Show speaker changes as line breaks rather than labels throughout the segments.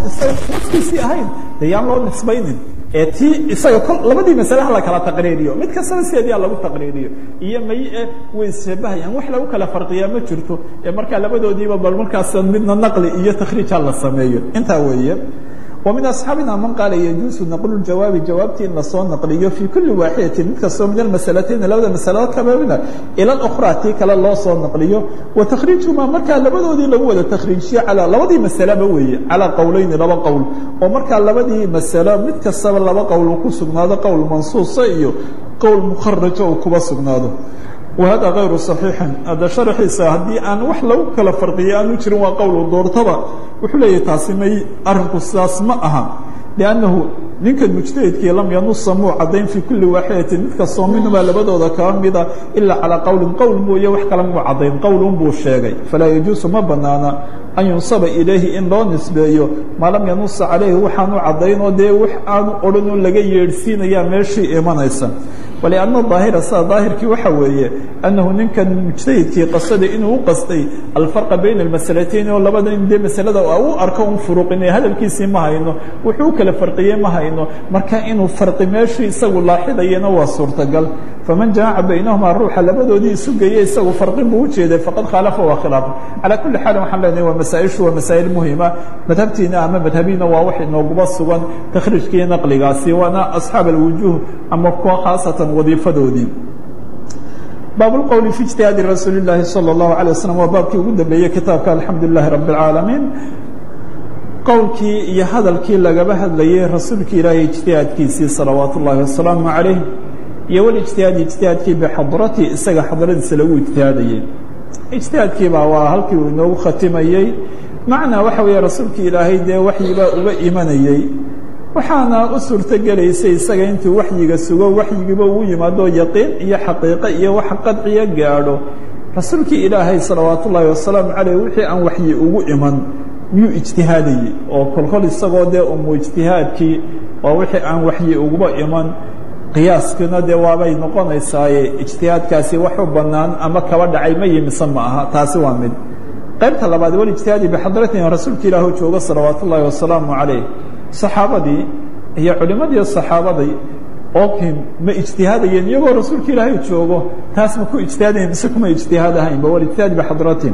isaga naftiisii ahayn dee yaan loo nisbaynin ee tii isaga kol labadii masalaha la kala taqriiriyo mid kastaba sideediyaa lagu taqriiriyo iyo may e way isshabahayaan wax lagu kala farqiyaa ma jirto ee markaa labadoodiiba bal markaas midna naqli iyo takhriijha la sameeyo intaa weeye ومن أصحاaبنا mن قال يجuز نقل الجawاaب jawaabti in lasoo نqliyo في كuلi waaxidaةi mid kastoo min المaسلتين labada maسلo kamamida ilى الأخرى tii kale loo soo نqliyo وتkخriiجهma markaa labadoodii lagu wada تkriiجiyo alى labadii maسلeba weeye calى qowleyni laba qowl oo markaa labadii maسlo mid kastaba laba qowl uu ku sugnaado qowl mansuuصa iyo qowl mkخaraجa uu kuba sugnaado وhada غayru صaحيiحi hadda شharxiisa haddii aan wax lagu kala farqiyo aanu jirin waa qowl doortaba wuxuu leeyahy taasi may arinku sidaas ma aha لأnnahu ninkan mujtahidkii lam yanusa muu cadayn fii kuli waaxidaةi mid kastoo minhumaa labadooda kaba mida ilaa calىa qowlin qowl mooye wax kale muu cadayn qowlun buu sheegay falaa yajuusu ma banaana an yunsaba ilayhi in loo nisbeeyo maa lam yanusa calayhi waxaanu cadaynoo dee wax aanu odhanoo laga yeedhsiinayaa meeshii imanaysa ولأن الظاahiرa sida ظاahirkii waxa weeye أنahu ninkan mujتahidkii qasada inuu u qastay الفرقa bين المaسلتين oo labada in dee maسلada u arko un furuqine hadalkiisii ma hayno wuxuu u kala farqiyey ma hayno marka inuu farqi meeshii isagu laaxidayana waa suurtagal faman جamaca baynaهuma ruuxa labadoodii isu geeye isagu farqin buu ujeeday faqad khaaلafa waa khiلaafa calى kuli xaal waxaan leenahay waa masaaئishu waa masaaئil muhima madhabtiina ama madhabiina waa wax inooguba sugan takhriijkii naqligaasi waana أصxaab الوujuه ama kuwa khaasatan wadiifadoodii baab اqwl fi اجtihaadi rasuuli الlahi salى الlahu عalيه waslم waa baabkii ugu dambeeyey kitaabka alxamdu لlahi rabi الcaalamiin qowlkii iyo hadalkii lagaba hadlayey rasuulki ilaahay ijtihaadkiisii salawaat ullahi wasalaamu عalayh iyo wاlijtihaadi ijtihaadkii bxadrati isaga xadradiisa lagu ijtihaadayey ijtihaadkiibaa waa halkii uu inoogu khatimayey macnaa waxa weeye rasuulki ilaahay dee waxyibaa uga imanayey waxaana u suurto gelaysay isaga intuu waxyiga sugo waxyigiiba uu yimaado yaqiin iyo xaqiiqo iyo wax qadciya gaadho rasuulkii ilaahay salawaat ullaahi wasalaamu caleyh wixii aan waxyi ugu iman miyuu ijtihaadayey oo kolkol isagoo dee umu ijtihaadkii waa wixii aan waxyi uguba iman qiyaaskiina dee waabay noqonaysaaye ijtihaadkaasi wax u bannaan ama kaba dhacay ma yimise ma aha taasi waa mid qaybta labaad walijtihaadi bixadratin rasuulka ilaahu joogo salawaat ullaahi wasalaamu calayh saxaabadii iyo culimadii saxaabaday ookin ma ijtihaadayeen iyagoo rasuulka ilaahay joogo taas ma ku ijtihaadayen mise kuma ijtihaad ahaynba walijtihaad bixadratin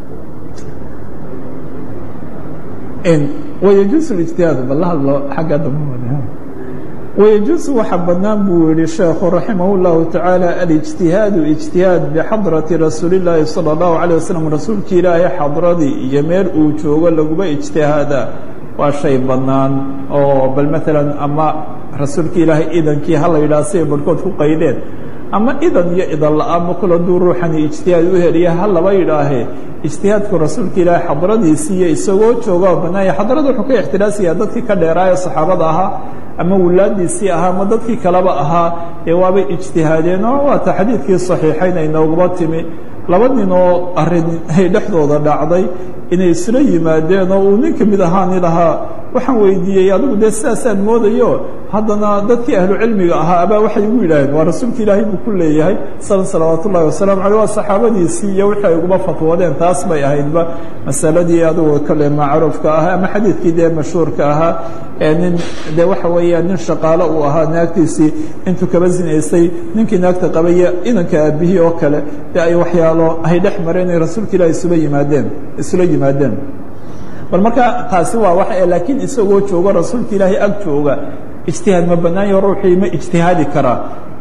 wayajuusu ijtihaadu bal la hadlo xagga dambe wayajuusu waxa bannaan buu yihi sheekhu raximah اllahu tacaala alijtihaadu ijtihaad bixadrati rasuuli اllaahi salى اllahu عalيه waslm rasuulka ilaahay xadradii iyo meel uu joogo laguba ijtihaadaa waa shay bannaan oo bal maalan ama rasuulka ilaahay idankii hala yidhaha siay barhkood ku qaydeen ama idan iyo idan la-aanba kul hadduu ruuxani ijtihaad u heliya ha laba yidhaahee ijtihaadku rasuulka ilaahay xadradiisiiyo isagoo jooga bannaanya xadrada wuxuu ka ixtiraasaya dadkii ka dheeraayo saxaabada ahaa ama wulaadiisii ahaa ama dadkii kaleba ahaa ee waabay ijtihaadeen oo waata xadiidkii saxiixayn ay nooguba timi laba nin oo arrin ay dhexdooda dhacday inay isla yimaadeen oo uu nin ka mid ahaani lahaa waxaan weydiiyey adigu dee sidaasaan moodayo haddana dadkii ahlu cilmiga ahaa abaa waxay igu yidhaaheen waa rasuulka ilaahay buu ku leeyahay sal salawaat ullahi wasalaamu caleyh waa saxaabadiisii iyo wixii ay uguba fatwoodeen taas bay ahaydba masaladii adigu kale macruufka ahaa ama xadiidkii dee mashhuurka ahaa ee nin dee waxa weeya nin shaqaalo uu ahaa naagtiisii intuu kaba zinaystay ninkii naagta qabaya inanka aabihii oo kale dee ay waxyaalo ay dhex mareen ay rasuulka ilahi isula yimaadeen isula yimaadeen bal marka taasi waa wax laakiin isagoo joogo rasuulka ilaahay ag jooga ijtihaad ma bannaanya ruuxii ma ijtihaadi karaa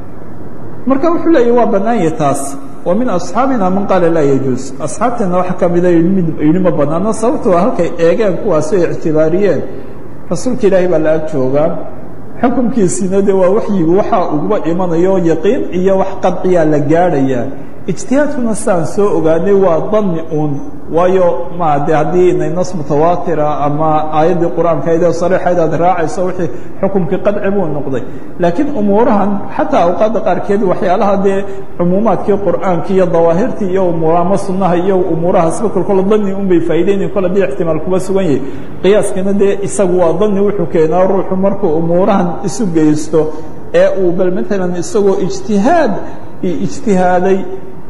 marka wuxuu leeyahy waa bannaanya taas wa min asxaabina man qaala laa yajuus asxaabteena waxa ka mida yidhi ma bannaano sababtoo halkay eegeen kuwaasi ay ictibaariyeen rasuulka ilaahay baa la ag joogaa xukunkiisiina de waa waxyigu waxaa uguba imanayo yaqiin iyo wax qadciyaa la gaadhayaa ijtihaadkuna sidaan soo ogaanay waa dani uun waayo ma de haddii inay nas mutawaatira ama aayaddii qur-aankaydee sariixayd aad raacayso wixii xukunkii qadci buu noqday laakiin umuurahan xataa awqaadda qaarkeed waxyaalaha dee cumuumaadkii qur'aanki iyo dawaahirtii iyo umuurama sunnaha iyo umuurahaasba kolkolo dani un bay faa'iideynayin kol haddii ixtimaal kuba sugan yahay qiyaaskana dee isagu waa dani wuxuu keenaa ruuxu markuu umuurahan isu geysto ee uu bal maalan isagoo ijtihaad ijtihaaday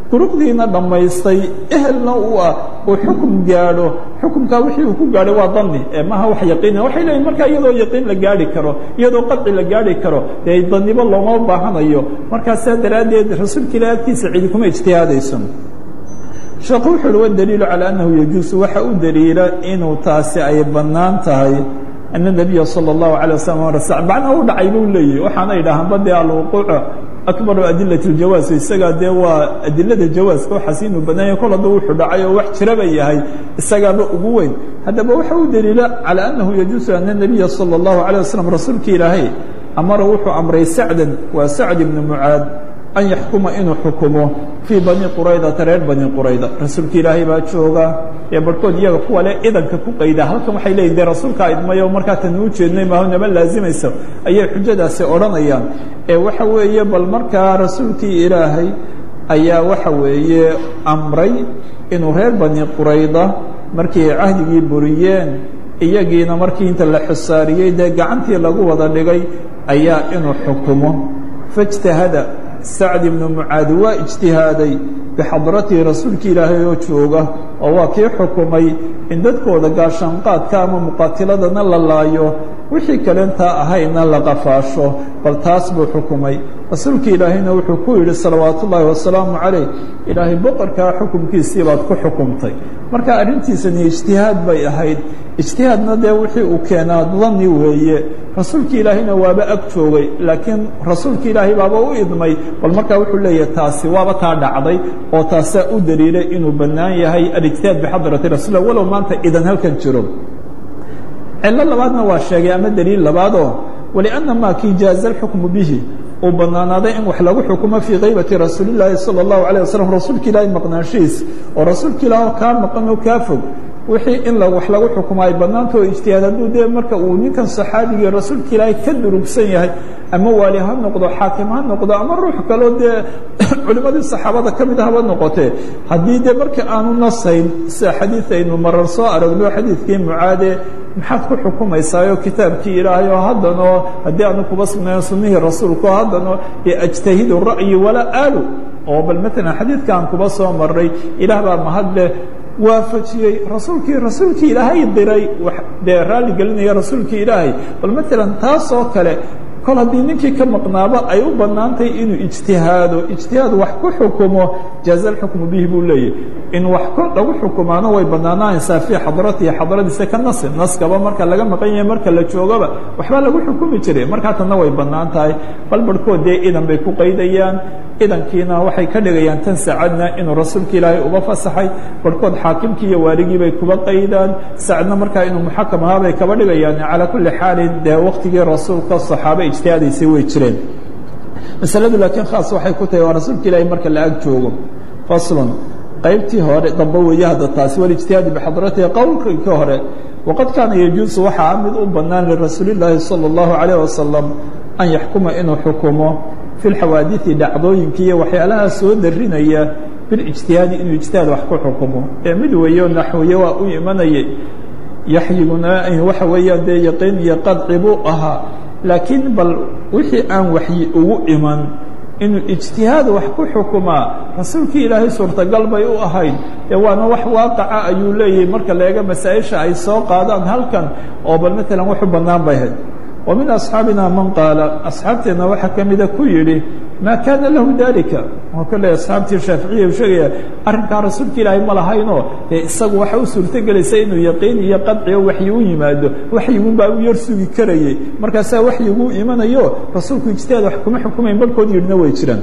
duruqdiina dhammaystay ehelna u ah uu xukum gaadho xukumkaa wixii uu ku gaadhay waa dani ee maha wax yaqiina waxay leeyihin markaa iyadoo yaqiin la gaadhi karo iyadoo qadci la gaadhi karo dee danibo looma baahanayo markaa saa daraaddeed rasuulka ilahi agtiisa cidi kuma ijtihaadayso sheekhu wuxu uhi wadaliilu calaa annahu yajuusu waxa u daliila inuu taasi ay bannaan tahay ana nabiya sala allahu alay wasalam bacna u dhacay buu leeyahy waxaana idhaahaanba dee alwuquuca akbaru adilati ljawaas isagaa dee waa adilada jawaaska waxaas inuu banaanya kol hadduu wuxuu dhacay oo wax jiraba yahay isagaaba ugu weyn haddaba waxa u daliila calaa annahu yajuusu ana nabiya sala allahu alay wasalam rasuulka ilaahay amara wuxuu amray sacdan waa sacd ibnu mucaad an yaxkuma inuu xukumo fii bani quraydata reer bani qurayda rasuulka ilaahay baa jooga ee barhkood iyaga kuwa le idanka ku qayda halkan waxay leeyihin dee rasuulkaa idmayo markaa tan uu jeednay maaho naba laazimaysa ayay xujadaasi odhanayaan ee waxa weeye bal markaa rasuulkii ilaahay ayaa waxa weeye amray inuu reer bani qurayda markii ay cahdigii buriyeen iyagiina markii inta la xusaariyey dee gacantii lagu wada dhigay ayaa inuu xukumo faاjtahada sacd ibnu mucaadi waa ijtihaaday bixadratihi rasuulka ilaahay oo jooga oo waa kii xukumay in dadkooda gaashaanqaadka ama muqaatiladana la laayo wixii kalentaa ahayna la qafaasho bal taas buu xukumay rasuulka ilaahayna wuxuu ku yidhi salawaatu ullaahi wasalaamu calayh ilaahay boqorkaa xukumkiisii baad ku xukumtay marka arrintiisani ijtihaad bay ahayd ijtihaadna dee wixii uu keenaa dani weeye rasuulka ilaahayna waaba ag joogay laakiin rasuulka ilaahay baaba u idmay bal markaa wuxuu leeyahay taasi waaba taa dhacday oo taasaa u daliilay inuu bannaan yahay alijtihaad bixadrati rasuul walow maanta idan halkan jiro cillo labaadna waa sheegay ama daliil labaadoo walianna maa kii jaaza alxukmu bihi uu bannaanaaday in wax lagu xukumo fii kaybati rasuulillaahi sala allahu alayh wasalam rasuulka ilaahay maqnaanshihiis oo rasuulka ilaah kaa maqan oo kaa fog wixii in wax lagu xukumo ay bannaanta oo ijtihaad hadduu dee marka uu ninkan saxaabigii rasuulka ilaahay ka durugsan yahay ama waali ha noqdo xaakim ha noqdo ama ruux kaloo dee culimmadii saxaabada ka mid haba noqotee haddii dee marka aanu nasayn sida xadiid aynu marar soo aragno xadiidkii mucaade maxaad ku xukumaysaayoo kitaabkii ilaahay oo haddanoo haddii aanu kuba sugnayn sunnihii rasuulka oo haddanoo ajtahidu ra'yi walaa aalu oo bal maalan xadiidkaan kuba soo marray ilaah baa mahadleh waafajiyey rasuulkii rasuulkii ilaahay diray dee raalli gelinaya rasuulkii ilaahay bal maalan taasoo kale kol haddii ninkii ka maqnaaba ay u bannaantahay inuu ijtihaado ijtihaad wax ku xukumo jaaza alxukmu bihi buu leeyahy in wax lagu xukumaano way bannaanaanaysaa fii xadratihi xadradiisa ka nasin naskaba marka laga maqan yahay marka la joogaba waxbaa lagu xukumi jiray markaa tanna way bannaan tahay bal barhkood dee idan bay ku qaydayaan idankiina waxay ka dhigayaan tan sacadna inuu rasuulka ilaahay uba fasaxay barhkood xaakimkii iyo waaligii bay kuba qaydaan sacadna markaa inuu muxakam ahaa bay kaba dhigayaan calaa kulli xaalin dee waktigii rasuulka saxaabe ijtihaadaysay way jireen masaladu laakiin khaas waxay ku tahay waa rasuulka ilaahay marka la ag joogo faslun qaybtii hore dambe weeye hadda taasi walijtihaadi bixadratihi qowlkii ka hore waqad kaana yajuusu waxaa mid u bannaan lirasuulillaahi sala allahu calayh wasalam an yaxkuma inuu xukumo fi lxawaadiثi dhacdooyinka iyo waxyaalaha soo darinaya bilijtihaadi inuu ijtihaad wax ku xukumo ee mid weeyo naxwiye waa u imanayay yaxyiguna waxa weeyaan dee yaqiin iyo qadci buu ahaa laakiin bal wixii aan waxyi ugu iman inuu ijtihaad wax ku xukumaa rasuulkii ilaahay suurtagal bay u ahayd dee waana wax waaqaca ayuu leeyahay marka leega masaa-isha ay soo qaadaan halkan oo bal maalan waxu bannaan bay ahayd wa min asxaabina man qaala asxaabteenna waxaa ka mida ku yidhi maa kaana lahu dalika oo kale asxaabtii shaaficiya u sheegaya arrinkaa rasuulka ilaahay ma lahaynoo dee isagu waxa u suurtogelaysa inuu yaqiin iyo qadciyo waxyi u yimaado waxyigun baa u yar sugi karayay markaasaa waxyigu imanayo rasuulku ijtihaad wax kuma xukumayn barhkood yidhina way jiraan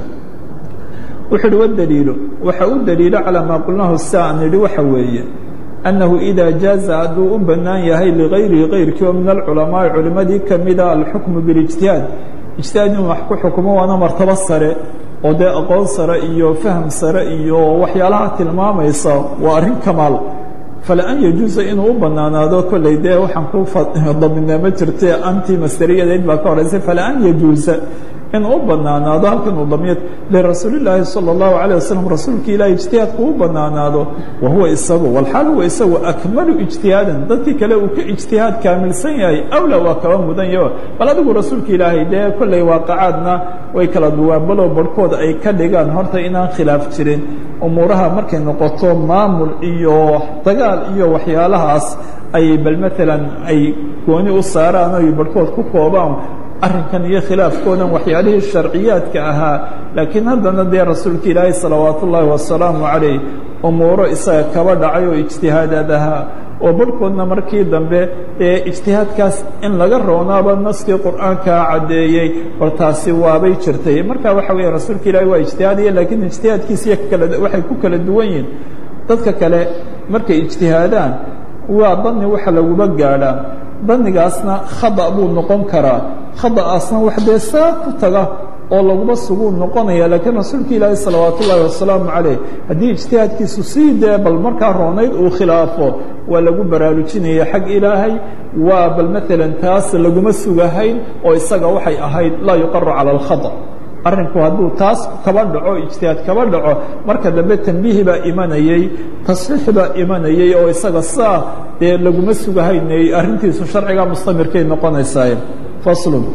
wuxuu uhi wadaliilu waxa u daliilo calaa maa qulnaahu sa an idhi waxa weeye أنه إذا جاaز hadduu u banaan yahay لغayrihi غayrkii oo min الcuلaمaaءi culimadii kamida alxukم بالاجتiهاad اجتiهاad inuu wax ku xukumo waana martabo sare oo dee aqoon sare iyo fahm sare iyo waxyaalaha tilmaamaysa waa arrin kamaal فلأn يجuuزa inuu u banaanaado kolley dee waxaan ku daminaa ma jirte anti masteriyadeed baa ka horeysay فلأn يجuuزa in u banaanaado halkan uu damiyad lirasuulillaahi sala allahu calayh wasalam rasuulka ilaahi ijtihaadku u banaanaado wa huwa isagu walxaal huwa isagu akmalu ijtihaadan dadkii kale uu ka ijtihaad kaamilsan yahay awla waa kaba mudan yaho bal adigu rasuulka ilaahay dee kollay waaqacaadna way kala duwaan balow barhkooda ay ka dhigaan horta inaan khilaaf jirin umuuraha markay noqoto maamul iyo dagaal iyo waxyaalahaas ay bal maalan ay gooni u saaraan oy barhkood ku koobaan arrinkan iyo khilaafkoodan waxyaalihii sharciyaadka ahaa laakiin haddana dee rasuulka ilaahay salawaat ullaahi wasalaamu calayh umuuro isaga kaba dhacay oo ijtihaadaad ahaa oo barhkoodna markii dambe ee ijtihaadkaas in laga roonaaba naskii qur'aankaa caddeeyey bal taasi waabay jirtay marka waxa weya rasuulka ilaahay waa ijtihaadaya laakiin ijtihaadkiisiyo kala waxay ku kala duwan yihin dadka kale markay ijtihaadaan waa dani waxa laguba gaadhaa danigaasna khada buu noqon karaa khada'aasna wax dee saa ku taga oo laguma suguu noqonaya laakiin rasuulka ilaahi salawaat ullaahi wasalaamu calayh haddii ijtihaadkiisu sii dee bal markaa roonayd uu khilaafo waa lagu baraarujinaya xag ilaahay waa bal maalan taas laguma sugahayn oo isaga waxay ahayd laa yuqaru cala alkhada arrinku hadduu taas kaba dhaco ijtihaad kaba dhaco marka dambe tambiihi baa imanayey tasxiix baa imanayey oo isaga saa dee laguma sugahaynay arrintiisu sharciga mustamirkay noqonaysaa faslun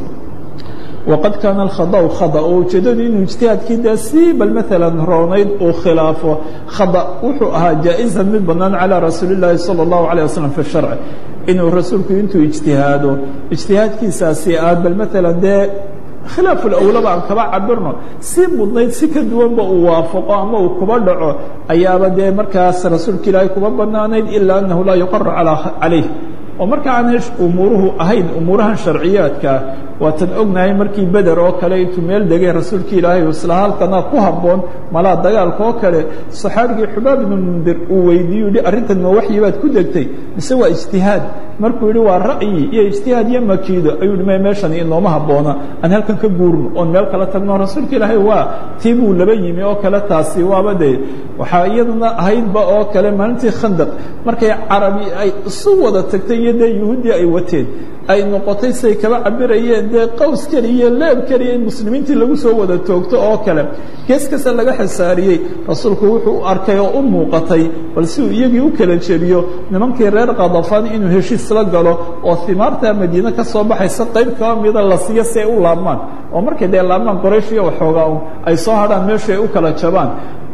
waqad kaana alkhadau khada oo ujeeddadu inuu ijtihaadkii dee si bal maalan roonayd uu khilaafo khada wuxuu ahaa jaa-izan mid bannaan calaa rasuuli illaahi sala allahu calayh wasalam fi sharci inuu rasuulku intuu ijtihaado ijtihaadkiisaasi aad bal maalan dee khilaaf ulawlaba aan kaba cabirno si mudnayd si ka duwanba uu waafaqo ama uu kuba dhaco ayaaba dee markaas rasuulka ilaahay kuba banaanayd ilaa annahu laa yuqaru calayh oo marka aanay umuuruhu ahayn umuurahan sharciyaadkaa waatan ognahay markii beder oo kale intuu meel degay rasuulka ilaahay isla halkana ku habboon malaa dagaalka oo kale saxaabigii xubaab ibnu mundir uu weydiiyu yihi arrintan ma waxyi baad ku degtay mise waa ijtihaad markuu yihi waa ra'yi iyo ijtihaad iyo makiido ayuu hi me meeshani inooma habboona aan halkan ka guurno oon meel kala tagno rasuulka ilaahay waa tii buu laba yimi oo kale taasi waaba dee waxaa iyaduna ahaydba oo kale maalintii khandaq markay carabi ay isu wada tagtay iyo dee yuhuuddii ay wateen ay noqotay say kaba cabirayeen dee qaws keliya iyo leeb keliya in muslimiintii lagu soo wada toogto oo kale gees kasta laga xisaariyey rasuulku wuxuu u arkay oo u muuqatay bal si uu iyagii u kala jebiyo nimankii reer kadafaan inuu heshiis la galo oo himaarta madiine ka soo baxaysa qayb kaba mida la siiyo si ay u laabmaan oo markay dee laabmaan qoraysh iyo waxoogaa un ay soo hadhaan meeshu ay u kala jabaan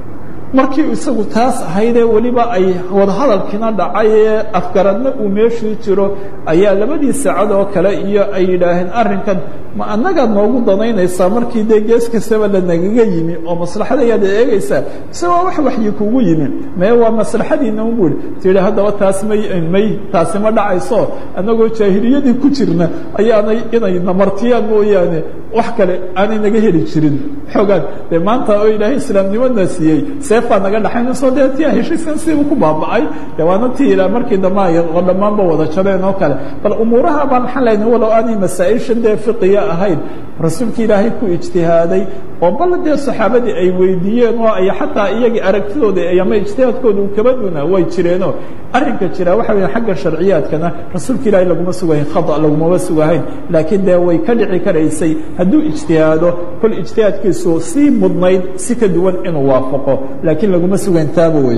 markii isagu taas ahaydee weliba ay wadahadalkiina dhacay ee afgaradna uu meeshii jiro ayaa labadii saacad oo kale iyo ay yidhaaheen arrinkan ma annagaad noogu danaynaysaa markii dee gees kastaba la nagaga yimi oo maslaxadayaad eegaysaa mise waa wax waxyi kugu yimi mee waa maslaxadiina un buuri tihi haddaba taas may may taasi ma dhacayso annagoo jaahiliyadii ku jirna ayaanay inay namartiyaan mooyaane wax kale aanay naga heli jirin xoogaan dee maanta oo ilaahay islaamnimona siiyey seefbaa naga dhaxaynayso dee tia heshiiskan siibuu ku baaba'ay de waana ti ilaa markii dambe ay oo dhammaanba wada jabeen oo kale bal umuuraha baa maxaan leynay walow aanay masaa-ishan dee fiqiya ahayn rasuulka ilaahay ku ijtihaaday oo bal dee saxaabadii ay weydiiyeen oo ay xataa iyagii aragtidooda ama ijtihaadkooda uu kaba duna way jireenoo arrinka jira waxa weya xagga sharciyaadkana rasuulka ilaahay laguma sugahayn khada lagumama sugahayn laakiin dee way ka dhici karaysay hadduu ijtihaado kol ijtihaadkiisu sii mudnayd si ka duwan inuu waafaqo laakiin laguma sugayn taaba wey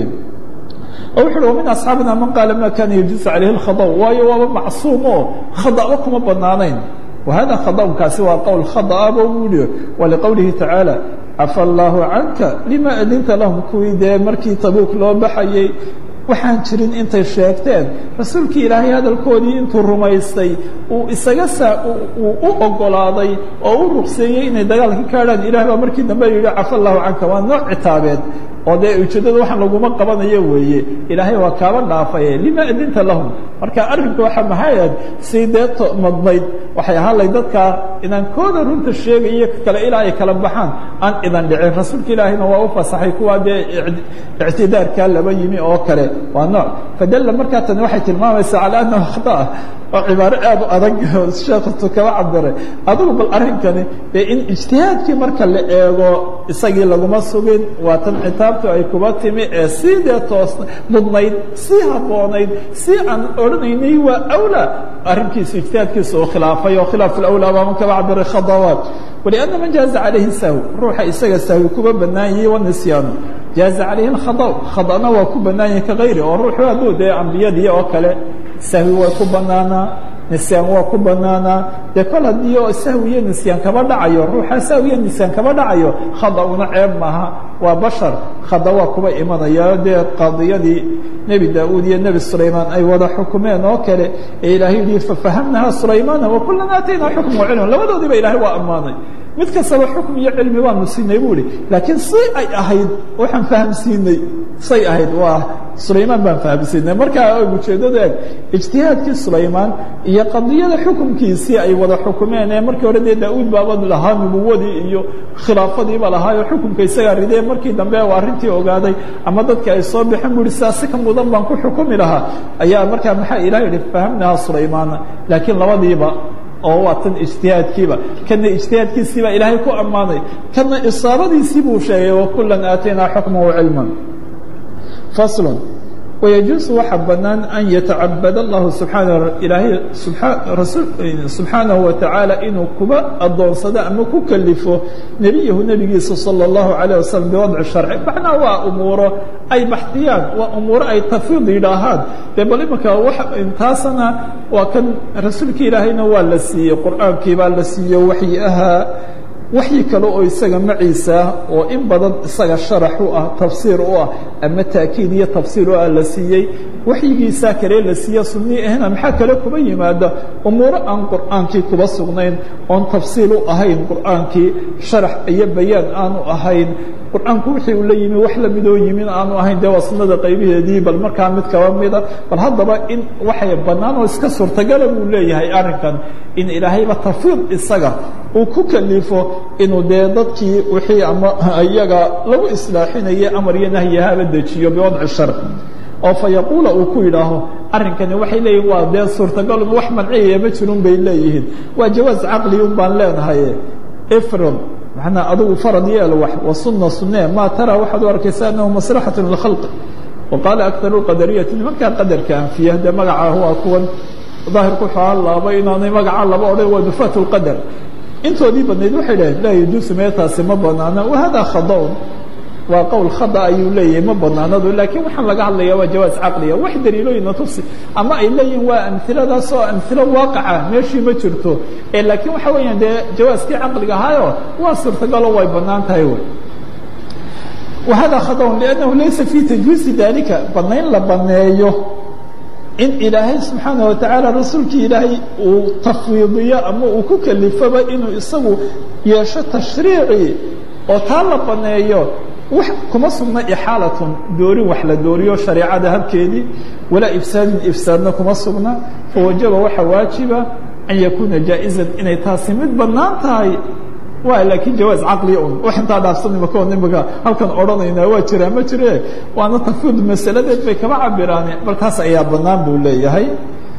oo wuxu uhi وmin أصxaabina man qaala ma kana yajuuز عalayhi الkhadأ waayo waaba macsuum oo khadأba kuma banaanayn وhada khadأkaasi waa qowl khadأba buuhi waliqowlihi tacaalى cafى الlahu canka lima adinta lahum kuwii dee markii tabuuk loo baxayey waxaan jirin intay sheegteen rasuulkii ilaahay hadalkoodii intuu rumaystay uu isaga saa uu u ogolaaday oo u ruqseeyey inay dagaalka ka adhaan ilaah baa markii dambe yidhi cafa allahu canka waa nooc citaabeed oo dee ujeeddada waxaan laguma qabanayo weeye ilaahay waa kaaba dhaafaye lima adinta lahum marka arrinku waxa maxayd si dee madnayd waxay ahaan lay dadkaa inaan kooda runta sheegayo kale ilaa ay kala baxaan aan idan dhicin rasuulka ilaahayna waa u fasaxay kuwaa dee ictidaarkaa laba yimi oo kale waa nooc fadalla markaa tani waxay tilmaamaysaa calaa annahu khata oo cibaaro aad u adag sheekatu kaba cabiray adigu bal arrinkani dee in ijtihaadkii marka la eego isagii laguma sugin waa tan citaab arrintu ay kuba timi ee sii dee toos mudnayd sii habboonayd si aan odhanaynay waa awlaa arrinkiisu ijtihaadkiisa uu khilaafay oo khilaaf alawlaa baa man kaba cabira khadawaat walianna man jaaza calayhi sahwi ruuxa isaga sahwi kuba bannaan yahi wanisyaanu jaaza calayhi alkhada khadana waa ku bannaan yahi kagayri oo ruuxu hadduu dee ambiyadii oo kale sahwi way ku bannaanaa nisyaan waa ku banaanaa dee kol haddii oo sahwiyo nisyaan kaba dhacayo ruuxa sahwiyo nisyaan kaba dhacayo khada una ceeb maaha waa bashar khada waa kuba imanaya dee qaadiyadii nebi daauud iyo nebi sulaymaan ay wada xukumeen oo kale ee ilaahay yihi fafahamnaha sulaymaana wakulan aataynaa xukma wacilma labadoodiiba ilahay waa ammaanay mid kastaba xukm iyo cilmi waanu siinay bu ihi laakiin si ay ahayd waxaan fahamsiinay say ahayd waa sulaymaan baan fahamsiinay markaa ujeedada eg ijtihaadkii sulaymaan iyo qadiyada xukumkiisii ay wada xukumeen ee markii hore dee daauud baaba lahaa nubuwadii iyo khilaafadiiba lahaayo xukumka isagaa ridee markii dambe u arrintii ogaaday ama dadkii ay soo baxeen bu ihi sidaasi ka mudan baan ku xukumi lahaa ayaa markaa maxaa ilah yihi fahamnaha sulaymaana laakiin labadiiba oo waa tan ijtihaadkiiba kana ijtihaadkiisiibaa ilaahay ku ammaanay kana isaabadiisii buu sheegay wakulan aataynaa xukma wacilma fasl wayajuusu waxaa banaan an yatacabad allahu subxaana ilaahay subxaanahu watacaala inuu kuba adoonsado ama ku kalifo nebiyahu nebigiisa salى اllahu alayه wasalam biwadci sharci macnaa waa umuuro ay baxdiyaan waa umuuro ay tafiid yidhaahaan dee bal imanka taasana waa kan rasuulka ilaahayna waa la siiyey qur'aankii baa la siiye waxyi ahaa waxyi kale oo isaga maciisa oo in badan isaga sharax u ah tafsiir u ah ama taakiid iyo tafsiir u ah la siiyey waxyigiisaa kale la siiye sunii ahna maxaa kale kuba yimaada umuuro aan qur'aankii kuba sugnayn oon tafsiil u ahayn qur'aankii sharax iyo bayaan aanu ahayn qur'aanku wixii uu la yimi wax lamidoo yimin aanu ahayn dee waa sunnada qaybaheedii bal markaa mid kaba mida bal haddaba in waxay bannaan oo iska suurtagala buu leeyahay arrinkan in ilaahayba tafiid isaga uu ku kalifo inuu dee dadkii wixii ama iyaga lagu islaaxinayay amar iyo nahyahaaba dejiyo biwadci shar oo fa yaquula uu ku yidhaaho arrinkani waxay leeyihin waa dee suurtagalun wax manciyaya ma jirun bay leeyihiin waa jawaaz caqli un baan leenahay ifrad manaa adugu farad yeel wax wasuna sunee maa taraa waxaad u arkaysa anahu maslaxat lkhalqi waqaala akaru qadariyati nimankaa qadarka anfiya dee magacaa waa kuwan daahirku waxaa laaba inaanay magacaa laba odhan waa nufaat lqadar intoodii badnayd waxay dhaheen laa yajuusu meetaasi ma banaana wahada khadaun waa qowl khada ayuu leeyahay ma banaanadu laakiin waxaan laga hadlaya waa jawaaz caqliga wax daliilooyina tusi ama ay leeyihin waa amiladaas oo amilo waaqaca meeshii ma jirto ee laakiin waxa weeyaan dee jawaaskii caqliga ahaayo waa suurtagalo way banaan tahay wy wahada khadaun liannahu laysa fii tajwiizi dalika banayn la baneeyo in ilaahay subxaana watacaala rasuulkii ilaahay uu tafwiidiyo ama uu ku kalifoba inuu isagu yeesho tashriici oo taa la baneeyo wax kuma sugna ixaalatun doorin wax la dooriyo shareecada habkeedii walaa ifsaadin ifsaadna kuma sugna fawajaba waxaa waajiba an yakuuna jaa'izan inay taasi mid bannaan tahay waa laakiin jawaaz caqliya un wax intaa dhaafsanima kao imika halkan odhanaynaa waa jiraa ma jire waana tafiid masaladeed bay kaba cabiraan bal taas ayaa bannaan buu leeyahay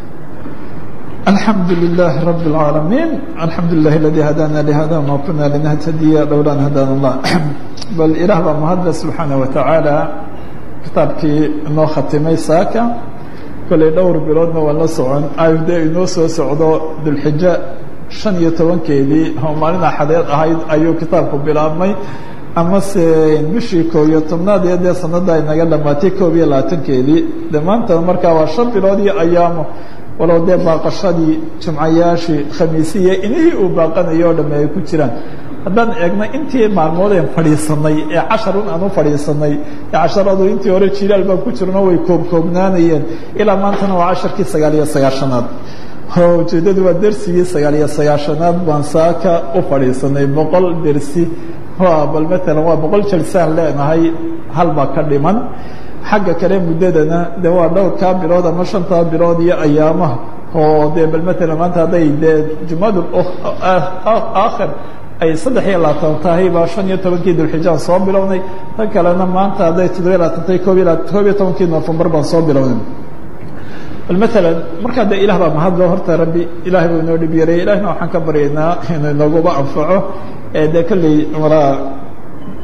الحمد لله رب العالمين الحمد لله الذي هدانا لهذا وما كنا لنهتدي لولا أن هدانا الله بل إله baa mahadle سubحaanه وataعaalى kitaabkii inoo khatimay saaka koley dhowr biloodna waa la socon ayde inoo soo socdo dulxijo شhan iyo tobankeedii oo maalin axadeed ahayd ayuu kitaabku bilaabmay amase bishii koob iyo tobnaad iyo dee sanada ay naga dhamaatay koob iyo labaatankeedii de maanta markaa waa shan bilood iyo ayaamo walow dee baaqashadii jumcayaashii khamiisiya inihii uu baaqanayo o dhamme ay ku jiraan haddaan eegna intii maalmoodeen fadhiisanay ee casharun aan u fadhiisanay ee casharadu intii hore jilaal baan ku jirno way koobkoobnaanayeen ilaa maantana waa casharkii sagaal iyo sagaashanaad ujeeddadu waa dersigii sagaal iyo sagaashanaad baan saaka u fadhiisanay boqol dersi bal matalan waa boqol jalsaan leenahay hal baa ka dhiman xagga kale muddadana de waa dhowrkaa bilood ama shantaa bilood iyo ayaamaha oo dee bal matalan maanta hadday dee jumadu aakhir ay saddex iyo labaatan tahay baa shan iyo tobankii dulxijaan soo bilownay tan kalena maanta hadday toddobiyo labaatantay koob iyo koob iyo tobankii nofembar baan soo bilownay bal matalan markaa dee ilah baa mahadlo horta rabbi ilahay buu inoo dhib yareeyay ilahna waxaan ka baryaynaa inuu inooguba anfaco ee dee kolley maraa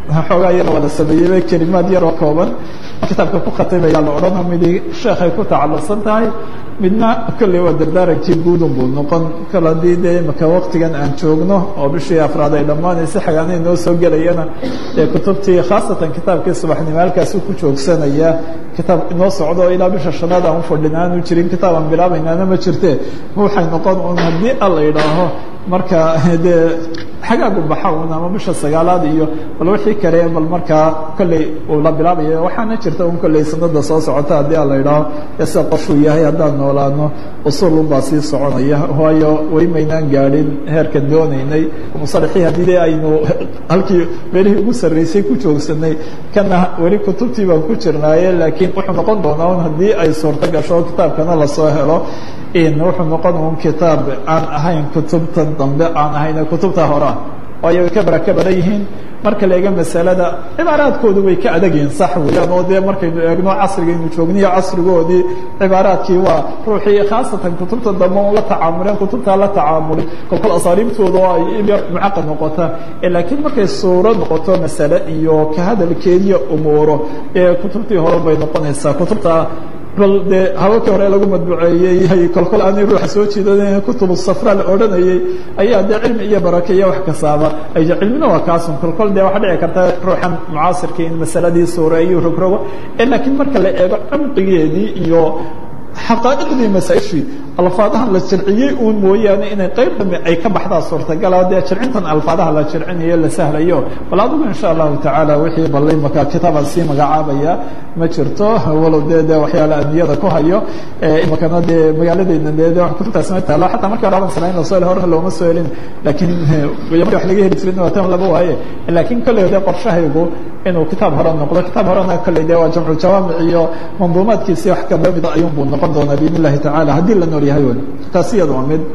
xoogaa yar wada sameeyeyba kelimaad yaroo kooban kitaabka ku khatimaya la odhana midi sheekhay ku tacalluqsan tahay midna kolley waa dardaarankii guudun buu noqon kol haddii dee imaka waktigan aan joogno oo bishii afraad ay dhammaanaysa xagaanay noo soo gelayana dee kutubtii khaasatan kitaabkii subaxnimo halkaasuu ku joogsanaya kitaab inoo socdo ilaa bisha shanaad aan ufadhin aanu jirin kitaab aan bilaabaynaana ma jirte waxay noqon un haddii alla idhaaho marka dee xagaagu baxa un ama bisha sagaalaad iyo bal wixii kale bal markaa kolley uu la bilaabaya waxaana jirta un kolley sanada soo socota haddii alla idhaaho ee sida qoshuu yahay haddaan noolaano usul unbaa sii soconaya waayo weli maynaan gaadhin heerkan doonaynay musalaxii haddii de aynu halkii meelihii ugu sarreysay ku joogsanay kana weli kutubtii baan ku jirnaaye laakiin wuxuu noqon doonaa un haddii ay suurto gasho kitaabkana lasoo helo wuxuu noqon un kitaab aan ahayn kutubta dambe aan ahayn kutubta horea waayo way ka baraka badan yihiin marka la eego masalada cibaaraadkoodu way ka adag yihiin sax weeyaan oo dee markaynu eegno casrigaynu joogniyo casrigoodii cibaaraadkii waa ruuxii khaasatan kutubta dambe un la tacaamuleen kutubtaa la tacaamulin kolkol asaariibtooda oo ay ilyar mucaqad noqota laakiin markay suuro noqoto masale iyo ka hadalkeediyo umuuro ee kutubtii hore bay noqonaysaa kutubta bal dee hawakii hore lagu madbuceeyey kolkol aanay ruuxa soo jiidan kutubu safra la odhanayey ayaa dee cilmi iyo barake iyo wax kastaaba ay cilmina waa kaasun kolkol dee waxaa dhici karta ruuxan mucaasirkii in masaladii suureeyo rogrogo laakiin marka la eego cumqigeedii iyo xaqaa'iqdii masaaishii alfaadahan la jirciyey uun mooyaane inay qayb dambe ay ka baxdaa suurtagala dee jircintan alfaadaha la jircinayo la sahlayo bal adigu insha allahu tacaala wixii ballay maka kitaabaan sii magacaabaya ma jirto walow dee de waxyaala amniyada ku hayo imakana dee magaaladeyna de de kutubtaas ma taalo xataa markii hore aban sanayn lasoo hel horna looma soo helin laakiin marki wax laga heli jirin waa tan laba waaye laakiin kolley de qorshahaygu inuu kitaab hore noqdo kitaab horena kolley de waa jamcu jawaamic iyo manduumaadkiisi wax kamida ayuunbuu noqon doonaa biidn illahi tacala haddii la nool yahay wen taasi iyada waa mid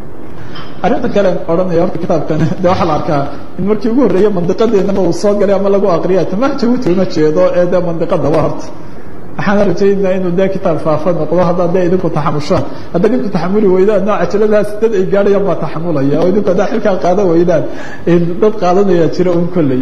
arrinta kale odhanaya horta kitaabkan de waxaa la arkaa in markii ugu horreeyey mandiqadeennaba uu soo galay ama lagu aqriya tamaha jabuuti uma jeedo ee de mandiqada waa horta waxaana rajaynaa inuu de kitaab faafa noqdo haddaa de idinku taxamushaan hadda idinku taxamuli weydaan no cajaladaas dad ay gaadhayaan baa taxamulaya oo idinku haddaa xilkaa qaadan weydaan dad qaadanaya jira un kolley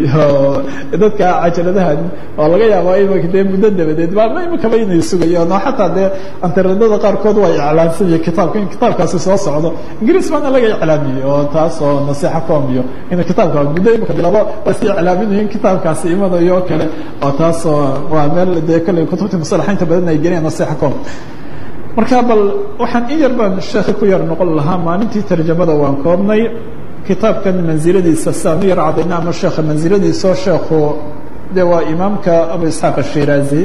dadka cajaladahan oo laga yaabaa imaka dee muddo dabadeed ba imakaba inay sugayaan oo xataa dee antarenada qaarkood waa iclaansanaya kitaabka in kitaabkaasi soo socdo ingiriis baana laga iclaamiyey oo taas oo nasiixa com iyo in kitaabka muddo imaka bilabo waa iska iclaaminayo in kitaabkaasi imanayo oo kale oo taas oo waa meel dee kolley kutubta musalaxaynta badan ay geliyaan nasiixa com marka bal waxaan in yar baan sheekhi ku yar noqon lahaa maalintii tarjamada waan koobnay kitaabkan mansiladiisa saan u yar cadayna ama sheekha mansiladiisao sheekhu de waa imaamka abu isxaaq ashiraazi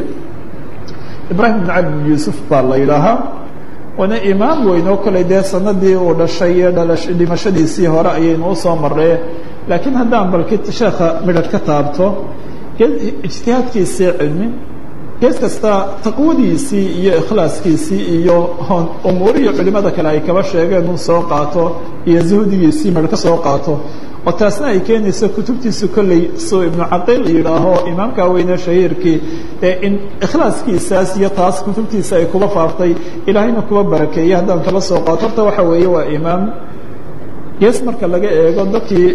ibrahim bin cali bin yuusuf baa la yidhaahaa waana imaam weyn oo kale dee sanadii uu dhashay iyo dhalash dhimashadiisii hore ayaynu usoo maree laakiin haddaan bal sheekha midhadh ka taabto ijtihaadkiisii cilmi gees kasta taqwadiisii iyo ikhlaaskiisii iyo umuurihii culimada kale ay kaba sheegeen uu soo qaato iyo zuhdigiisii mar ka soo qaato oo taasna ay keenayso kutubtiisu kolley suu ibnu caqiil yidhaaho imaamka weyne shahiirkii ee in ikhlaaskiisaas iyo taas kutubtiisa ay kuba faaftay ilaahayna kuba barakeeyey haddaan kala soo qaato horta waxa weeye waa imaam gees marka laga eego dadkii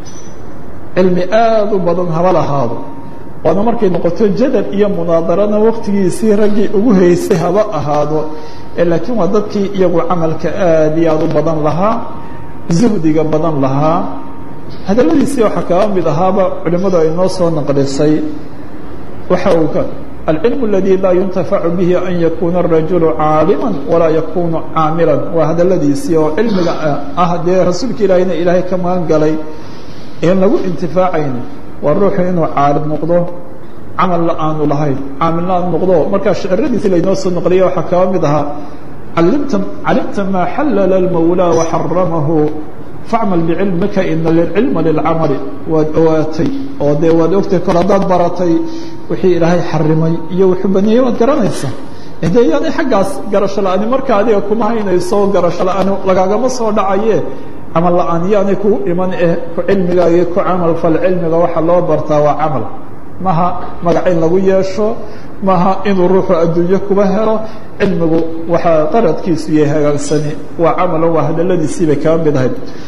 cilmi aada u badan haba lahaado waana markay noqoto jadal iyo munaadarana waktigiisii raggii ugu haysay haba ahaado laakiin waa dadkii iyagu camalka aad iyo aad u badan lahaa zuhdiga badan lahaa hadaladiisii waxaa kaba mid ahaaba culimmadu ay noo soo naqlisay waxa uu ka alcilmu اladii laa yuntafacu bihi an yakuna الrajulu caalima walaa yakunu caamilan waa hadaladiisii oo cilmiga ah dee rasuulka ilaahayna ilaahay ka magan galay en lagu intifaacayn waa ruuxu inuu caalim noqdo camalna aanu lahayn caamilna aanu noqdo markaa shiciradiisi laynoo soo noqliya waxaa kaba mid ahaa alimta calimta maa xallala اlmawlaa waxaramahu facmal bicilmika ina lilcilma lilcamali waad owaatay oo dee waad ogtay kol haddaad baratay wixii ilaahay xarimay iyo wuxuu baneeyey waad garanaysaa de yaani xaggaas garasho la-ani marka adiga kuma haynayso garasho la-ani lagaagama soo dhacaye camal la-aan yaanay ku iman eh ku cilmigaagii ku camal fal cilmiga waxaa loo bartaa waa camal maha magac in lagu yeesho maha inuu ruuxu adduunyo kuba helo cilmigu waxaa qaradkiisu yahay hagaagsani waa camalo waa hadaladiisii bay kaba mid ahayd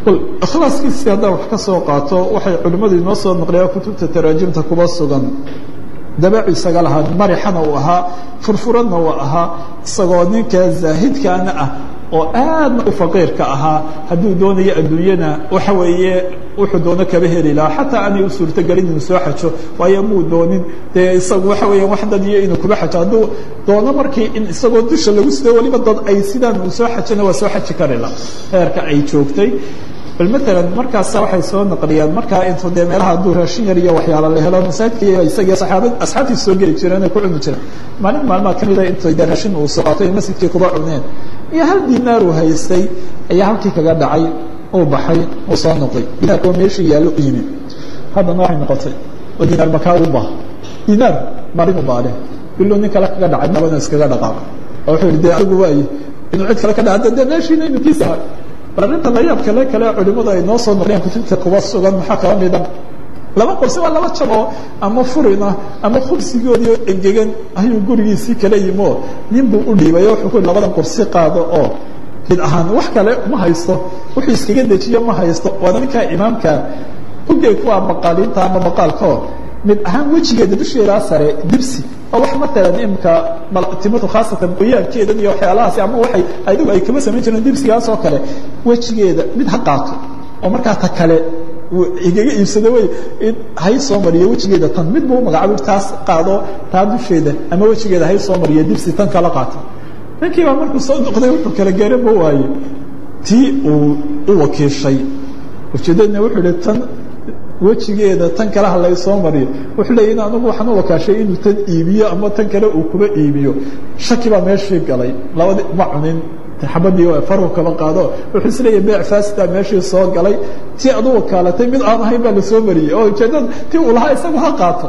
ikhlaaskiisii haddaan wax ka soo qaato waxay culimmadu inoo soo naqliyaan kutubta taraajimta kuba sugan dabeecu isaga lahaa marixana uu ahaa furfuradna uu ahaa isagoo ninka zaahidkaana ah oo aadna u faqiirka ahaa hadduu doonayo adduunyana waxa weeye wuxuu doono kaba heli lahaa xataa aanay u suurtogelin inuu soo xajo waayo muu doonin dee isagu waxa weeya wax dad iyo inuu kuba xajo hadduu doono markii in isagoo dusha lagu sido waliba dad ay sidaan uu soo xajona waa soo xaji kari la heerka ay joogtay bal maalan markaasa waxay soo naqliyaan markaa intuu dee meelaha hadduu raashin yar iyo waxyaala la helo masaajidka isagii saxaabad asxaabtii soo geli jireen ay ku cuni jireen maalin maalmaha ka mida intay dee raashin uu soo qaatay masjidkii kuba cuneen iyo hal dinaar uu haystay ayaa halkii kaga dhacay uu baxay uu soo noqday dinaarka waa meeshii yaallo u yimi haddana waxay noqotay oo dinaar makaa u baa dinaar maalin u baale biluu nin kale kaga dhacay labana iskaga dhaqaaq oo wuxuu yihi dee adigu waaye inuu cid kale ka dhaca dee meeshiina inuu kiisa bal arrinta layaab kale kale culimadu ay noo soo noqdeen kutubta kuba sugan maxaa kala mida laba qorsi waa laba jab oo ama furina ama khubsigoodii engegan ayuu gurigiisii kala yimo nin buu u dhiibay wuxuu ku labadan qorsi qaado oo mid ahaan wax kale ma haysto wuxuu iskaga dejiyo ma haysto waana ninkaa imaamka ugey kuwa maqaaliinta ama maqaalkao mid ahaan wejigeeda dusheedaa sare dibsi oo wax matalan imika timatu khaasatan qoyaankeedan iyo waxyaalahaasi ama waay adigu ay kama samayn jireen dibsigaas oo kale wejigeeda mid ha qaato oo markaa ta kale igaga iibsado wey in hay soo mariyo wejigeeda tan mid buu magacaabo taas qaado taa dusheeda ama wejigeeda hay soo mariyo dibsi tan kala qaato ninkii baa markuu soo noqday wuxuu kala garan ma waaye tii uu u wakiishay ujeedadna wuxuu ihi tan wejigeeda tan kale ha laysoo mariyo wuxuu leeya in anigu waxaan u wakaashay inuu tan iibiyo ama tan kale uu kuba iibiyo shaki baa meeshii galay labadi ma cunin xabadii faru kaba qaado wuxuu isleeyahy beec faasida meeshii soo galay tii adu wakaalatay mid aan ahayn baa lasoo mariyey oo ujeedada tii uu lahaa isagu ha qaato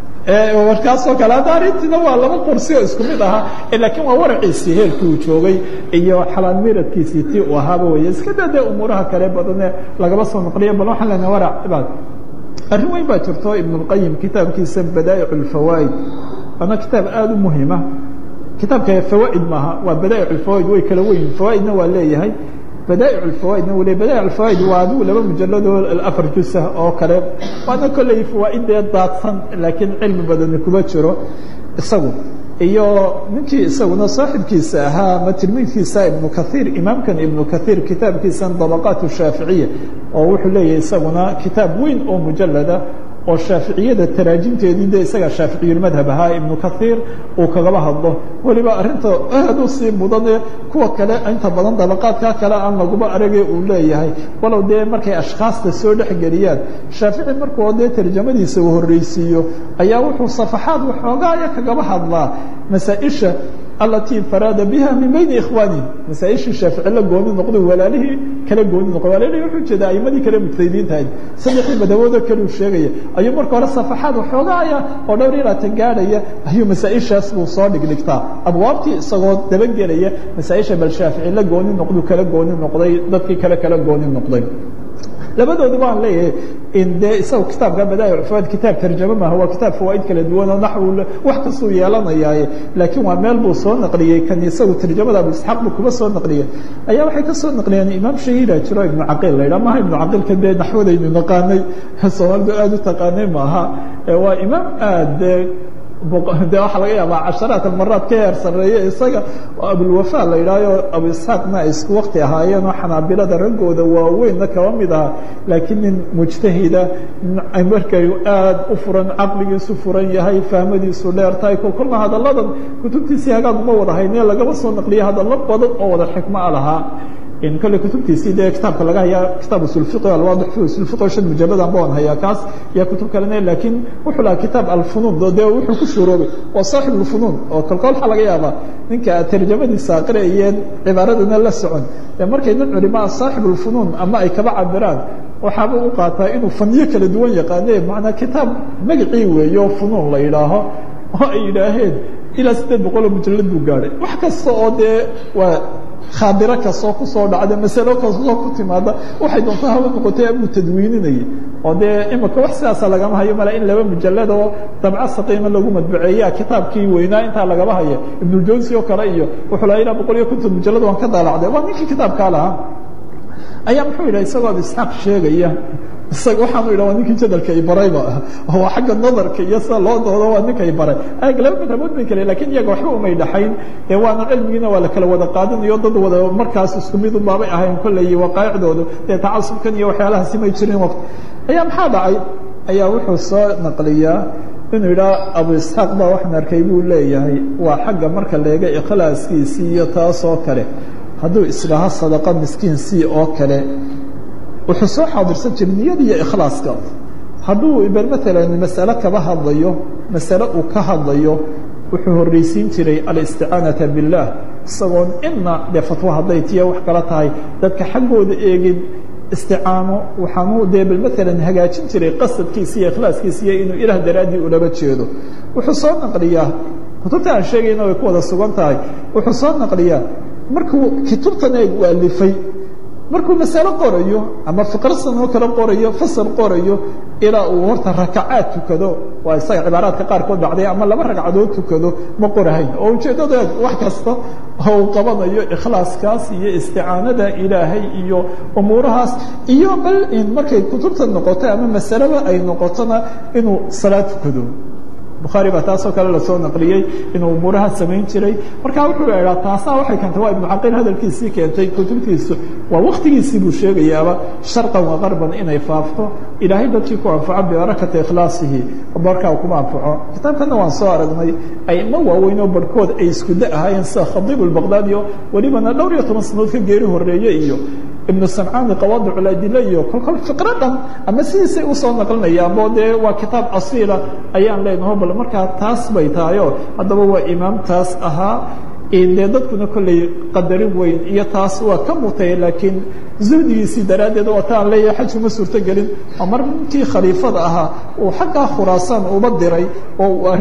markaasoo kale hadda arrintiina waa laba qorsi oo isku mid ahaa laakiin waa waraciisii heelkii uu joogay iyo xalaan miradkiisii tii uu ahaaba wey iska daa dee umuuraha kale badane lagaba soo noqliya bal waxaan lena warac cibaad arrin weyn baa jirto ibn اlqayim kitaabkiisa badaa'ic اlfawaa'id waana kitaab aada u muhima kitaabka fawaa'id maaha waa badaa'ic اlfawaa'id way kala weyn fawaa'idna waa leeyahay badaa'ic اlfawaa'idna wuu leey badaa'ic اlfawaa'id waa adigu laba mujalladoo afar jusah oo kale waana kolley fawaa'idee daadsan laakiin cilmi badani kuma jiro isagu iyo ninkii isaguna saaxibkiisa ahaa ama tilmiidkiisa ibnu kaiir imaamkan ibnu kaiir kitaabkiisan dabaqaat shaaficiya oo wuxuu leeyahay isaguna kitaab weyn oo mujalada oo shaaficiyada taraajimteedii de isaga shaaficiyulmadhab ahaa ibnu kaiir uu kagaba hadlo weliba arrinta aad u sii mudane kuwa kale inta badan dabaqaadka kale aan laguba aragay uu leeyahay walow dee markay ashkhaasta soo dhexgeliyaan shaafici markuu dee tarjamadiisa uu horreysiiyo ayaa wuxuu safaxaad waxoogaaya kagaba hadlaa masaaisha alatii faraada biha min bayni ikhwaani masaaishii shaafici la gooni noqdo walaalihii kala gooni noqdo walaalihii wuxuu jeeda aimadii kale mujtahidiintahayd saddexdii madhaboodo kaleu sheegaya ayuu marka hore safaxaad waxoogaaya oo dhowr yaraata gaadhaya ayuu masaaishaas buu soo dhigdhigtaa abwaabtii isagoo dabagelaya masaaisha bal shaafici la gooni noqdu kala gooni noqday dadkii kale kala gooni noqday labadooda baan leeyahay in dee isaga kitaabka badaa'ic fawaid kitaab tarjamo maaha waa kitaab fawaa'id kala duwan oo naxwu wax kastuu yeelanayaaye laakiin waa meel buu soo naqliyey kan isagu tarjamada abu isxaaq buu kuba soo naqliyey ayaa waxay ka soo naqliyeen imaam shahiira jiro ibnu caqiil la yidhaha maha ibnu caqiilka dee naxwadaynu naqaanay soomaalidu aada u taqaanay maaha waa imaam aad dee de waxaa laga yaabaa casharaat almaraad ka heer sareeye isaga oo abulwafa la yidhahyo abu isxaaqna ay isku wakti ahaayeen oo xanaabilada raggooda waaweynna kaba mid aha laakiin nin mujtahida markay aad u furan caqligiisu furan yahay fahmadiisu dheer tahay kolkolna hadalladan kutubtiisii hagaag uma wada hayne lagaba soo naqliyay hadallo badan oo wada xikmo a lahaa kole kutubtiisii dee kitaabka laga hayaa kitaab usulfiqi alwaadix fi usulfiqi shan mujalladan baan hayaa kaas iyo kutub kalene laakiin wuxuu lahaa kitaab alfunuun dee wuxuu ku shuuroobay waa saaxib alfunuun oo kolkol waxaa laga yaabaa ninka tarjamadiisa aqriyeen cibaaradana la socon ee markay nin culimaa saaxib alfunuun ama ay kaba cabiraan waxaaba u qaataa inuu fanyo kala duwan yaqaane macnaa kitaab magacii weeyo funuun la yidhaaho oo ay yidhaaheen ilaa siddeed boqoloo mujallad buu gaadhay wax kasta oo dee waa khaadiro kastoo kusoo dhacda masalo kastoo ku timaada waxay doontaa haba noqotay abuu tadwiininayay oo dee imika wax sidaasa lagama hayo male in laba mujalad oo dabco saqiima lagu madbuceeya kitaabkii weynaa intaa lagama haya ibnuljawsi oo kale iyo wuxuu laha ilaa boqol iyo konton mujalad waan ka daalacday waa ninkii kitaabkaa lahaa ayaa muxuu yidhah isagoo ad isxaaq sheegaya isaga waxaanu yidhah waa ninkii jadalka i barayba oo xagga nadarka iyo sida loo doodo waa ninka i baray ag laba madhabood bay kale lakin iyaga waxba umay dhaxayn ee waana cilmigiina waa la kala wada qaadanayo dad wada markaas isku mid unbaabay ahayn kolley waqaa'icdoodu dee tacasubkan iyo waxyaalahaasi may jirin waqti ayaa maxaa dhacay ayaa wuxuu soo naqliyaa inuu yidhaha abu isxaaq baa waxaan arkay buu leeyahay waa xagga marka leega ikhlaaskiisii iyo taasoo kale hadduu isdhaho sadaqa miskiin sii oo kale wuxuu soo xaadirsan jiray niyada iyo ikhlaaska hadduu bel maalan masale kaba hadlayo masale uu ka hadlayo wuxuu horreysiin jiray alisticaanata biاllah isagoon ina dee fatwo hadday tiya wax kala tahay dadka xaggooda eegin isticaano waxaanu dee bal maalan hagaajin jiray qasadkiisa iyo ikhlaaskiisa iyo inuu ilaah daraaddii ulaba jeedo wuxuu soo naqliyaa kutubta aan sheegayna way ku wada sugan tahay wuxuu soo naqliyaa markuu kutubtan eeg u alifay markuu masalo qorayo ama fiqrasan oo kale qorayo fasal qorayo ilaa uu horta rakacaad tukado waa isaga cibaaraadka qaarkood dhacday ama laba ragcadood tukado ma qorahayn oo ujeeddada wax kasta oo uu qabanayo ikhlaaskaas iyo isticaanada ilaahay iyo umuurahaas iyo bal in markay kutubta noqoto ama masaleba ay noqotona inuu salaad tukado bukhaari baa taasoo kale lasoo naqliyey inuu umuuraha samayn jiray markaa wuxuu idhaa taasaa waxay keentay waa ibnu caqil hadalkiisii keentay kutubtiisu waa waktigiisii buu sheegayaaba sharqan wa qarban inay faafto ilaahay dadkii ku anfaco bibarakati ikhlaasihi markaa kuma anfaco kitaabkana waan soo aragnay aimo waaweyn oo barhkood ay iskuda ahaayeen sida khadiib albaqdaadi o welibana dhowr iyo toban sanood ka geeri horeeye iyo ibnu samcaani qawaadiculadile iyo kolkol fiqro dhan ama sidiisay usoo naqlinayaanbo dee waa kitaab asiila ayaan leenaho bal markaa taas bay tahayo haddaba waa imaamtaas ahaa dee dadkuna kolley qadarin weyn iyo taas waa ka mutay laakiin zuhdigiisii daraaddeed waa ta aan leeyahay xaj uma suurto gelin oo mar ninkii khaliifada ahaa uu xaggaa khuraasaan uba diray oo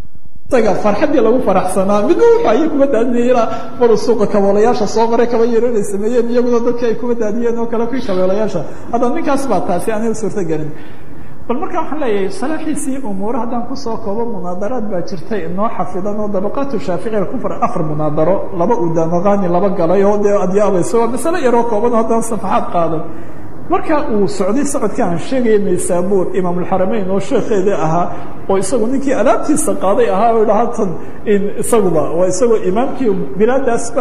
isaga farxaddii lagu faraxsanaa midna wuxu ayay kuma daadinaya ilaa maru suuqa kaboolayaasha soo maray kaba yaro inay sameeyeen iyaguna dadkii ay kuma daadiyeen oo kale kuwii kaboolayaasha haddana ninkaas baa taasi aanay suurto gelin bal marka waxaan leeyahay salaaxiisii umuure haddaan kusoo koobo munaadaraad baa jirtay inoo xafidan oo dabaqaatu shaaficiga ku far afar munaadaro laba udamaqaani laba galay oo dee adyaabayso waa masale yaroo kooban oo haddaan safaxaad qaadan marka uu socday socodka aan sheegaya naysaabuur imaamulxarameyn oo sheekeedii ahaa oo isagu ninkii alaabtiisa qaaday ahaa o idhaha tan isaguba waa isagoo imaamkii bilaadaasba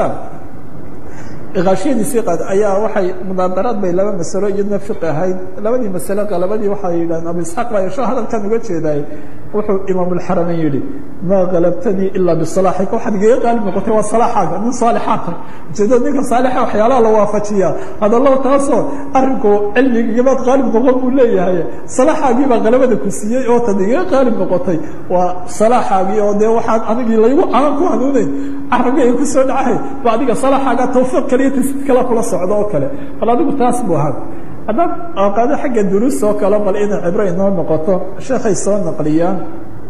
kaashiyadiisii qaad ayaa waxay munaadaraad bay laba masalo iyadna fiqi ahayd labadii masale qalabadii waxay yidhahdeen abu isxaaq baa yesho hadalkan uga jeedaay wuxuu imaamulxarameyn yidhi maa kalabtanii ilaa bisalaaxika waxaad igaga qaalib noqotay waa salaaxaaga nin saalixaata ujeedada ninka saalixa waxyaalaha la waafajiyaa hadallo taasoo arrinku cilmigiibaad qaalib noqon buu leeyahay salaaxaagii baa qalabada ku siiyey oo tad igaga qaalib noqotay waa salaaxaagii oo dee waxaan anigii laygu calan ku hanuunayn carabga ay ku soo dhacahay ba adiga salaaxaaga tawfiiq kale iyo tasdiid kale kula socdo oo kale bal adigu taas buu ahaa haddaan qaado xagga duruus oo kale bal inay cibro inoo noqoto sheekhay soo naqliyaan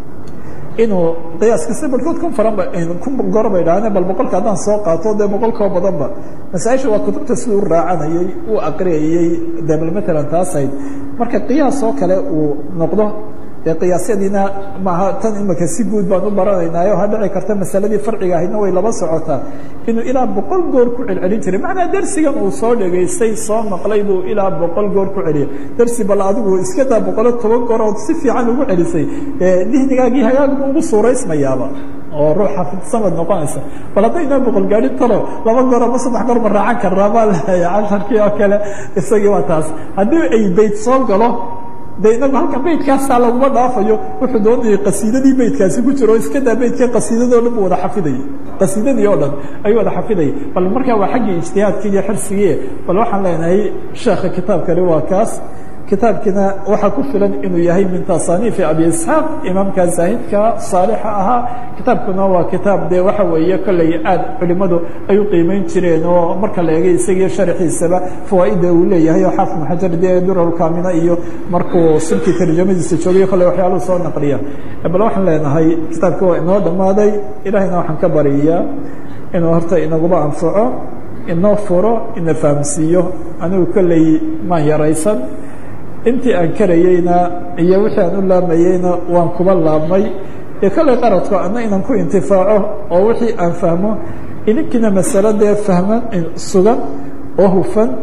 inuu qiyaaskasi barkood kun faran ba kun goro bay dhahdeen bal boqolka haddaan soo qaato dee boqolkao badanba masaaisha waa kutubta siduu raacanayey uu aqriyayey dee bal matalan taasayd marka qiyaas oo kale uu noqdo dee qiyaasyadiina maaha tan imika si guud baan u baranaynaayo ha dhici karta masaladii farciga ahaydna way laba socotaa inuu ilaa boqol goor ku celcelin jiray macnaa dersigan uu soo dhegaystay soo maqlay buu ilaa boqol goor ku celiyay dersi bal adigu iska daa boqolo toban goor ood si fiican ugu celisay dihnigaagii hagaagba ugu suuraysmayaaba oo ruux xafidsamad noqonaysa bal haddaynaa boqol gaadhin talo laba goor ama saddex goor ma raacan karnaa baa leeya casharkii oo kale isagii waa taas haddii ay beyt soo galo de inagu halkan beydkaasaa laguma dhaafayo wuxuu doonayay qasiidadii beydkaasi ku jiro o iska daa beydka qasiidadoo dhan buu wada xafidayay qasiidadii oo dhan ayuu wada xafidayay bal markaa waa xaggii ijtihaadkii iyo xirsigii bal waxaan leenahay sheekha kitaabkani waa kaas kitaabkiina waxaa ku filan inuu yahay min tasaaniifi abi isxaaq imaamka zaahidka saalixa ahaa kitaabkuna waa kitaab dee waxa weeye kolley aad culimadu ay u qiimeyn jireen oo marka la eegay isagiyo sharxiisaba fawaaida uu leeyahay oo xaafid maxajar dee duralkamina iyo markuu silkii tarjamadiisa joogay kolley waxyaaluhu soo naqliya bal waxaan leenahay kitaabki waa inoo dhammaaday ilaahayna waxaan ka bariyaa inuu horta inaguba anfaco inoo furo ina fahamsiiyo anigu kolley maan yaraysan intii aan karayeyna iyo wixii aan u laamayeyna waan kuba laabmay ee kolley qaradku ana inaan ku intifaaco oo wixii aan fahmo idinkiina masalo dee fahman sugan oo hufan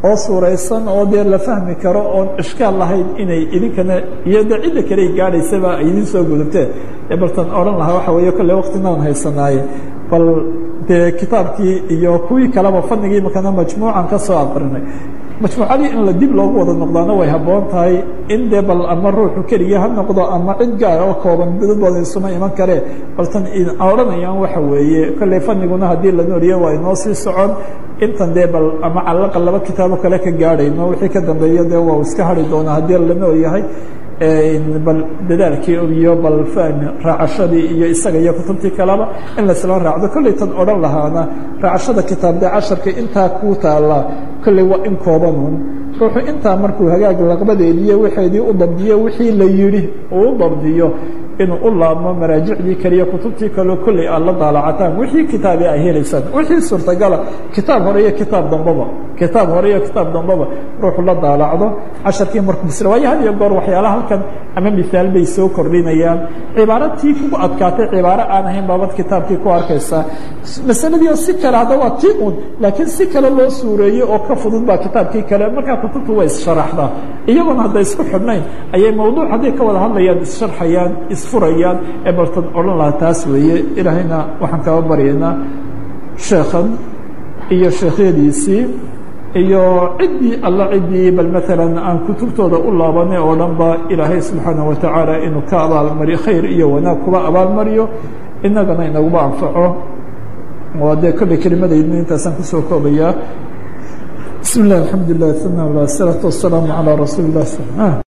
oo suuraysan oo dee la fahmi karo oon ishkaal lahayn inay idinkana iyo de cidda kale ay gaadhaysaba ay idin soo gudubteen ee baltan odhan lahaa waxa weeye kolle waktinaan haysanaaye bal dee kitaabkii iyo kuwii kaleba fanigii makana majmuucan ka soo aqrinay majmuucadii in la dib loogu wada noqdaana way habboon tahay in dee bal ama ruuxu keliya ha noqdo ama cid gaar oo kooban dad badan isuma iman karee baltan odhanayaan waxa weeye kolley faniguna haddii la nooliyo waa inoo sii socon intan dee bal ama calaqa laba kitaabo kale ka gaadhayno wixii ka dambeeya dee waa iska hari doonaa haddii la nool yahay bal dadaalkii iyo bal fahmi raacashadii iyo isaga iyo kutubtii kaleba in laisla raacdo kolley tan odhan lahaana raacashada kitaabde casharka intaa kuu taallaa kolley waa in koobanun ruuxu intaa markuu hagaag laqbadeediyo waxeedii u dabdiyo wixii la yidhi uu u dabdiyo inuu u laabmo maraajicdii kaliya kutubtii kaleo kolley aad la daalacataan wixii kitaabi ay helaysaan wixii suurtagala kitaab hore iyo kitaab dambaba kitaab hore iyo kitaab dambaba ruuxu la daalacdo casharkii markuu bisra waayo had iyo goor waxyaalaha halkan ama mihaal bay soo kordhinayaan cibaaro tii kugu adkaatay cibaaro aan ahayn baabad kitaabkii ku arkaysaa masaladii oo si kale hadda waa tii un laakiin si kale loo suureeyey oo ka fudud baa kitaabkii kale markaa kutubtu way issharxdaa iyagoona hadday isku xidhnayn ayay mawduuc hadday ka wada hadlayaan issharxayaan isfurayaan ee baltan odhan lahaa taas weeye ilaahayna waxaan kaba baryaynaa sheekhan iyo sheekhyadiisii iyo ciddii alla ciddii bal maalan aan kutubtooda u laabanay oo dhan ba ilaahay subxaanaه watacaala inuu ka abaalmariyo khayr iyo wanaag kuba abaalmariyo inagana inaguba anfaco waa dee kolley kelimadayna intaasaan kusoo koobayaa bismi اllah alxamdu lilah uma salaaةu wasalaamu calىa rasuuli اlah